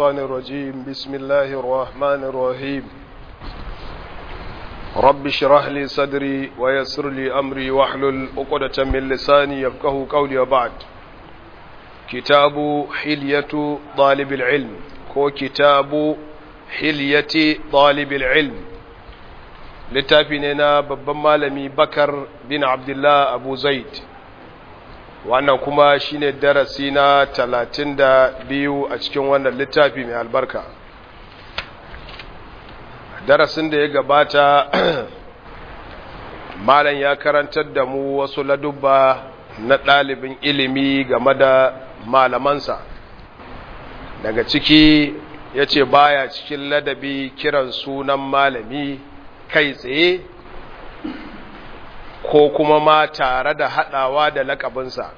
الشيطان الرجيم بسم الله الرحمن الرحيم رب اشرح لي صدري ويسر لي أمري واحلل عقدة من لساني يفقه قولي وبعد كتاب حلية طالب العلم كو كتاب حلية طالب العلم littafi ne na babban malami bakar bin abdullah abu zaid wannan kuma shine darasi na talatin da biyu a cikin wannan littafi mai albarka darasin da ya gabata malam ya karantar da mu wasu ladubba na ɗalibin ilimi game da malamansa daga ciki ya ce baya cikin ladabi kiran sunan malami kai tsaye ko kuma ma tare da haɗawa da lakabinsa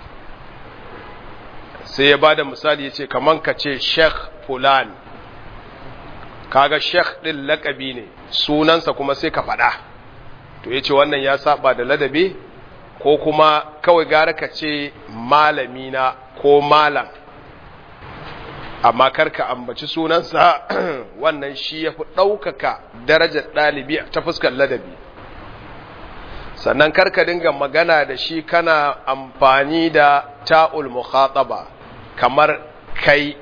sai ya ba da misali ya ce kaman ka ce sheikh fulan kaga sheikh ɗin lakabi ne sunansa kuma sai ka faɗa to ya ce wannan ya saba da ladabi ko kuma kawai gara ka ce malamina ko malam amma karka ambaci sunansa wannan shi ya fi ɗaukaka darajar ɗalibi ta fuskar ladabi sannan karka dinga magana da shi kana amfani da ta'ul mukhataba kamar kai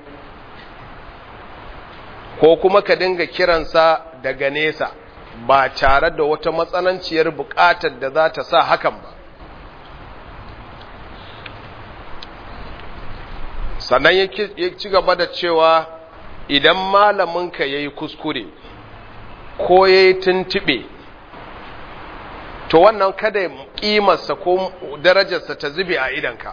ko kuma ka dinga kiransa daga nesa ba tare da wata matsananciyar buƙatar da za ta sa hakan ba sannan ya ci gaba da cewa idan malaminka ya yi kuskure ko ya yi tuntuɓe to wannan kada ƙimarsa ko darajarsa ta zube a idanka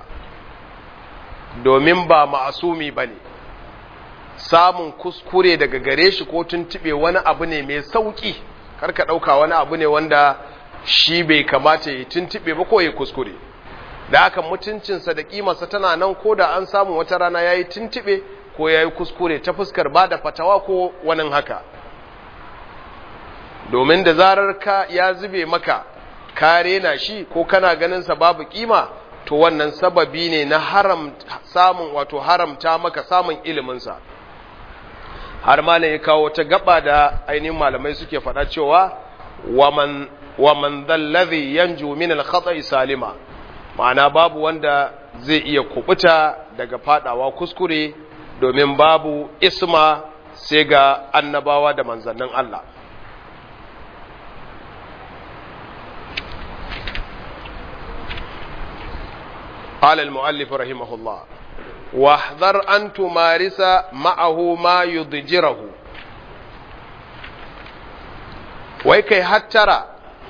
domin ba ma'asumi ba ne samun kuskure daga gare shi ko tuntuɓe wani abu ne mai sauƙi karka ɗauka wani abu ne wanda shi bai kamata ya yi tuntuɓe ba ko ya kuskure da haka mutuncinsa da kimarsa tana nan ko da an samu wata rana ya yi tuntube ko ya yi kuskure ta fuskar ba da fatawa ko wani haka domin da zarar ka ya zube maka ka rena shi ko kana ganinsa babu kima to wannan sababi ne na haram samun wato haramta maka samun iliminsa har ma ne ya kawo ta gaba da ainihin malamai suke faɗa cewa waman waman dhallazi yanju min al-khata'i salima ma'ana babu wanda zai iya kubuta daga fadawa kuskure domin babu isma sai ga annabawa da manzannin Allah قال المؤلف رحمه الله واحذر أن تمارس معه ما يضجره ويكي هترى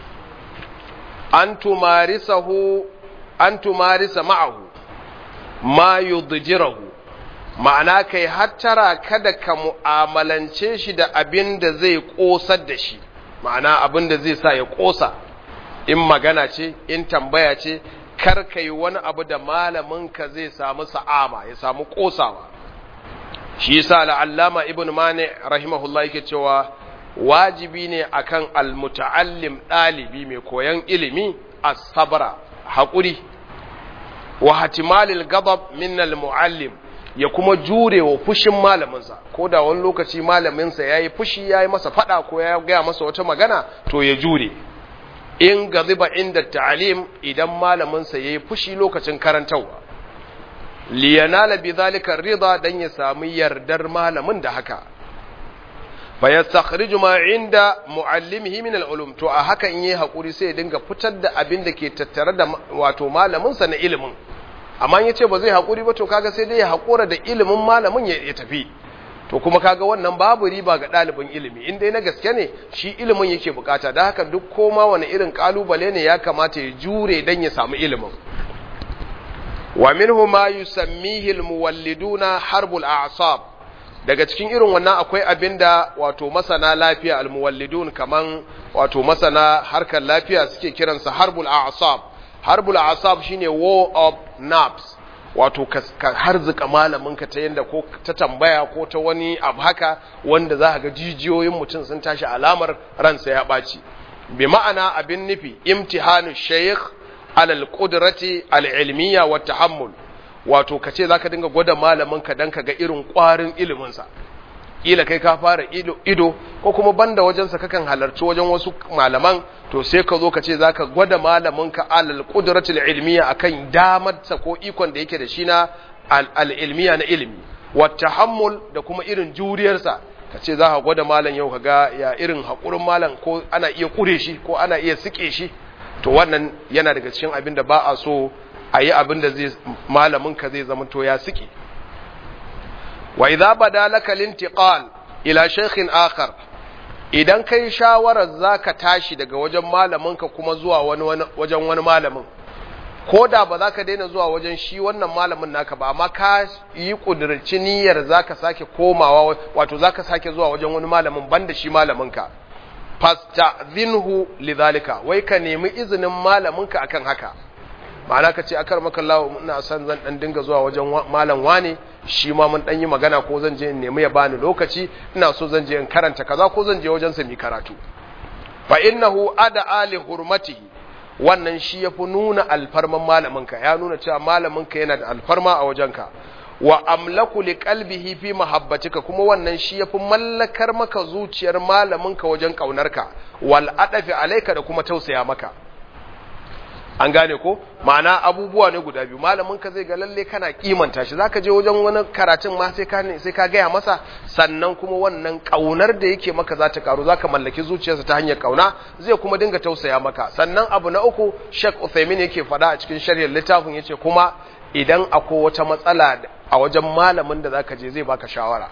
أن تمارسه an tumarisa ma'ahu ma yudjirahu ma'ana kai hattara kada ka mu'amalance shi da abin da zai kosar da shi ma'ana abin da zai sa ya kosa in magana ce in tambaya ce kar ka yi wani abu da malaminka zai samu sa'ama ya samu kosawa shi yasa la'allama ibn mani rahimahullah yake cewa wajibi ne akan almuta'allim ɗalibi mai koyan ilimi as-sabra haƙuri wa hatimalil gabab min muallim ya kuma jure wa fushin malaminsa ko da wani lokaci malaminsa ya yi fushi ya yi masa fada ko ya gaya masa wata magana to ya jure in gaziba inda ta'alim idan malaminsa ya yi fushi lokacin karantarwa liyanala bi zalika rida dan ya samu yardar malamin da haka fa yastakhriju ma inda muallimihi min al-ulum to a haka in yayi hakuri sai ya dinga fitar da abin da ke tattare da wato malamin sa na ilimin amma in yace ba zai hakuri ba to kaga sai dai ya hakura da ilimin malamin ya tafi to kuma kaga wannan babu riba ga ɗalibin ilimi in dai na gaske ne shi ilimin yake bukata da haka duk koma wani irin kalubale ne ya kamata ya jure dan ya samu ilimin wa minhu ma yusammihi al-muwalliduna harbul a'sab daga cikin irin wannan akwai abinda wato masana lafiya almuwallidun kaman wato masana harkar lafiya suke kiransa harbul a'sab harbul a'sab shine war of nerves wato ka harzuka malaminka ta yanda ko ta tambaya ko ta wani abu haka wanda za ga jijiyoyin mutum sun tashi alamar ransa ya ɓaci bi ma'ana abin nufi imtihanu shaykh alal qudrati al ilmiya wa tahammul wato ka ce za ka dinga gwada malamin ka don ka ga irin ƙwarin iliminsa ƙila kai ka fara ido ko kuma banda wajensa kakan halarci wajen wasu malaman to sai ka zo ka ce za ka gwada malamin ka alal ƙudratul ilmiya akan damarsa ko ikon da yake da shi na al'ilmiya na ilimi wata hammul da kuma irin juriyarsa ka ce za ka gwada malam yau ka ga ya irin haƙurin malam ko ana iya ƙure shi ko ana iya siƙe shi to wannan yana daga cikin abin da ba a so a yi abin da malaminka zai zama to ya siƙe wa idza bada laka lintiqal ila shaykhin akhar idan kai shawarar zaka tashi daga wajen malaminka kuma zuwa wani wajen wani malamin ko da ba za ka daina zuwa wajen shi wannan malamin naka ba amma ka yi ƙudurci niyyar za ka sake komawa wato za ka sake zuwa wajen wani malamin banda shi malaminka fasta'zinhu lidhalika wai ka nemi izinin malaminka akan haka ma'ana ka ce akar maka Allah ina son zan dan dinga zuwa wajen malam wane shi ma mun dan yi magana ko zan je in nemi ya bani lokaci ina so zan je in karanta kaza ko zan je wajen sa mi karatu fa innahu ada ali hurmatihi wannan shi ya fi nuna alfarman malaminka ya nuna cewa malaminka yana da alfarma a wajenka wa amlaku li qalbihi fi mahabbatika kuma wannan shi ya fi mallakar maka zuciyar malaminka wajen kaunarka wal adafi alayka da kuma tausaya maka an gane ko ma'ana abubuwa ne guda biyu malaminka zai ga lalle kana kimanta shi zaka je wajen wani karatun ma sai ka sai ka gaya masa sannan kuma wannan kaunar da yake maka za ta karu zaka mallaki zuciyarsa ta hanyar kauna zai kuma dinga tausaya maka sannan abu na uku Sheikh Uthaymeen yake faɗa a cikin sharhin littafin yace kuma idan akwai wata matsala a wajen malamin da zaka je zai baka shawara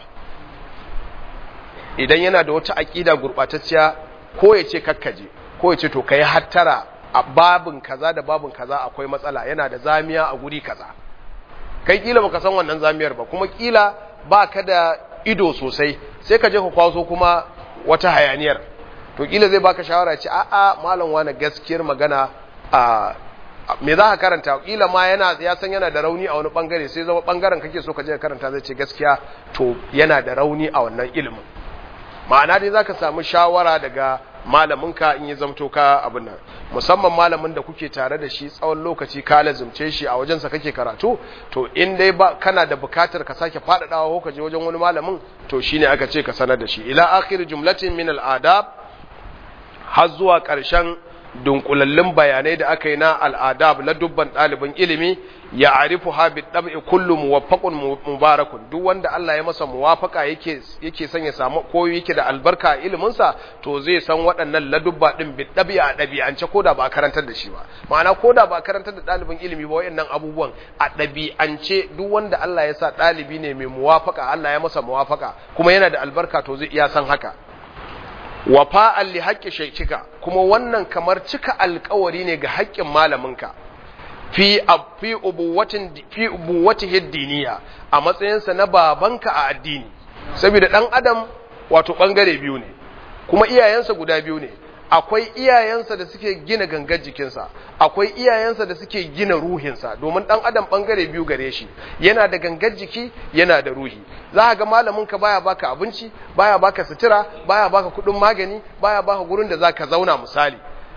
idan yana da wata aqida gurbatacciya ko yace kakkaje ko yace to kai hattara a babin kaza da babin kaza akwai matsala yana da zamiya a guri kaza kai kila baka san wannan zamiyar ba kuma kila baka da ido sosai sai ka je ka kwaso kuma wata hayaniyar to kila zai baka shawara ce a'a malam wani gaskiyar magana a me za ka karanta kila ma yana ya san yana da rauni a wani bangare sai zama bangaren kake so ka je ka karanta zai ce gaskiya to yana da rauni a wannan ilimin ma'ana dai zaka samu shawara daga malaminka in yi zamto ka abin nan musamman malamin da kuke tare da shi tsawon lokaci ka lazumce shi a wajensa kake karatu to in dai ba kana da bukatar ka sake faɗaɗawa ko ka je wajen wani malamin to shine aka ce ka sanar da shi ila akhir jumlatin min al-adab har zuwa ƙarshen dunkulallun bayanai da aka yi na al'adab na dubban ɗalibin ilimi ya arifu habit ɗab'i kullum muwaffaqun mubarakun duk wanda Allah ya masa muwafaka yake yake son ya samu ko yake da albarka a iliminsa to zai san waɗannan ladubba ɗin bit ɗab'i a ɗabi'ance ko da ba karantar da shi ba ma'ana ko da ba karantar da ɗalibin ilimi ba waɗannan abubuwan a ɗabi'ance duk wanda Allah ya sa ɗalibi ne mai muwafaka Allah ya masa muwafaka kuma yana da albarka to zai iya san haka wafa'an li haƙƙi shaikika kuma wannan kamar cika alƙawari ne ga haƙƙin malaminka fi fi ubuwatin fi ubuwatihi diniya a matsayinsa na babanka a addini saboda dan adam wato bangare biyu ne kuma iyayensa guda biyu ne akwai iyayensa da suke gina gangar jikinsa akwai iyayensa da suke gina ruhinsa domin dan adam bangare biyu gare shi yana da gangar jiki yana da ruhi za ga malamin ka baya baka abinci baya baka sutura baya baka kudin magani baya baka gurin da zaka zauna misali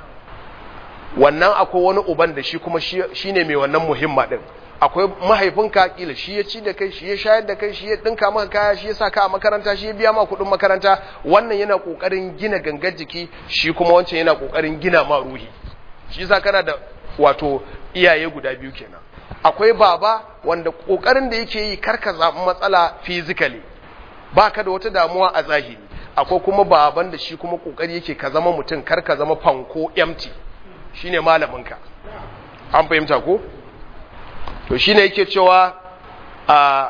wannan akwai wani uban da shi kuma shine mai wannan muhimma din akwai mahaifinka kila shi ya ci da kai shi ya shayar da kai shi ya dinka maka kaya shi ya sa ka a makaranta shi ya biya ma kuɗin makaranta wannan yana kokarin gina gangar jiki shi kuma wancan yana kokarin gina ma ruhi shi yasa kana da wato iyaye guda biyu kenan akwai baba wanda kokarin da yake yi karka zaɓi matsala physically baka da wata damuwa a zahiri akwai kuma baban da shi kuma kokari yake ka zama mutum karka zama fanko empty shine malaminka an fahimta ko to shine yake cewa a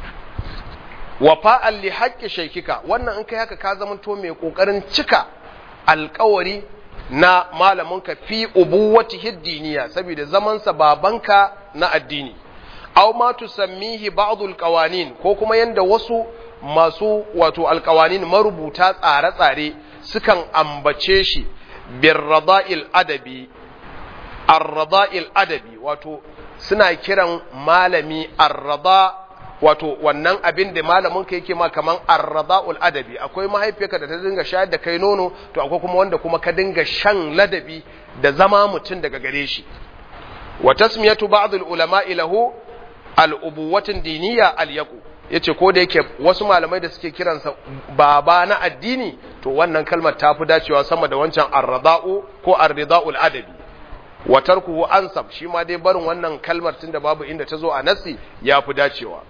wafa'an li haqqi shaykika wannan in kai haka ka zama to mai kokarin cika alƙawari na malaminka fi ubuwatihi diniya saboda zaman sa babanka na addini aw ma tusammihi ba'd alqawanin ko kuma yanda wasu masu wato alqawanin marubuta tsare-tsare sukan ambace shi birrada'il adabi arrada'il adabi wato suna kiran malami arrada wato wannan abin da malamin ka yake ma kaman arrada'ul adabi akwai mahaifiyarka da ta dinga shayar da kai nono to akwai kuma wanda kuma ka dinga shan ladabi da zama mutum daga gare shi wa tasmiyatu ba'd al ulama lahu al'ubuwatin diniya al-yaqu yace ko da yake wasu malamai da suke kiransa baba na addini to wannan kalmar ta fi dacewa sama da wancan arrada'u ko arrida'ul adabi wa tarkuhu ansab shi ma dai barin wannan kalmar tunda babu inda ta zo a nasi ya fi dacewa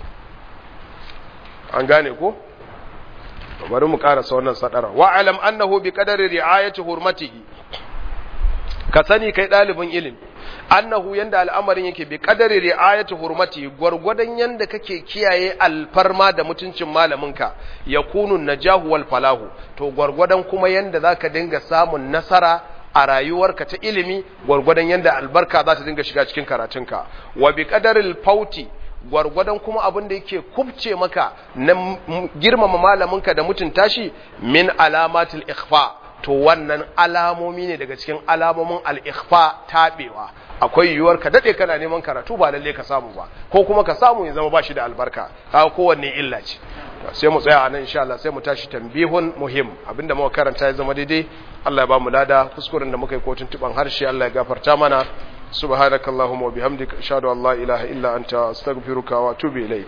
an gane ko bari mu karasa wannan sadara wa alam annahu bi qadari ri'ayati hurmatihi ka sani kai dalibin ilimi annahu yanda al'amarin yake bi qadari ri'ayati hurmatihi gurgurdan yanda kake kiyaye alfarma da mutuncin malaminka yakunu najahu wal falahu to gurgurdan kuma yanda zaka dinga samun nasara a rayuwarka ta ilimi gurgurdan yanda albarka za ta dinga shiga cikin karatunka wa bi qadaril fauti gwargwadon kuma abin da yake kubce maka na girmama malaminka da mutunta shi min alamatul ikhfa to wannan alamomi ne daga cikin alamomin al-ikhfa tabewa akwai yiwuwar ka dade kana neman karatu ba lalle ka samu ba ko kuma ka samu ya zama bashi da albarka kaga kowanne illa ce sai mu tsaya anan insha Allah sai mu tashi tambihun muhim abinda muka karanta ya zama daidai Allah ya ba mu lada kuskuren da muka yi kotun tuban harshe Allah ya gafarta mana سبحانك اللهم وبحمدك أشهد أن لا إله إلا أنت أستغفرك وأتوب إليك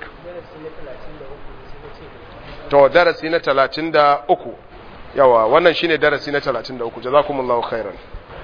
to darasi na 33 yawa wannan shine darasi na 33 jazakumullahu khairan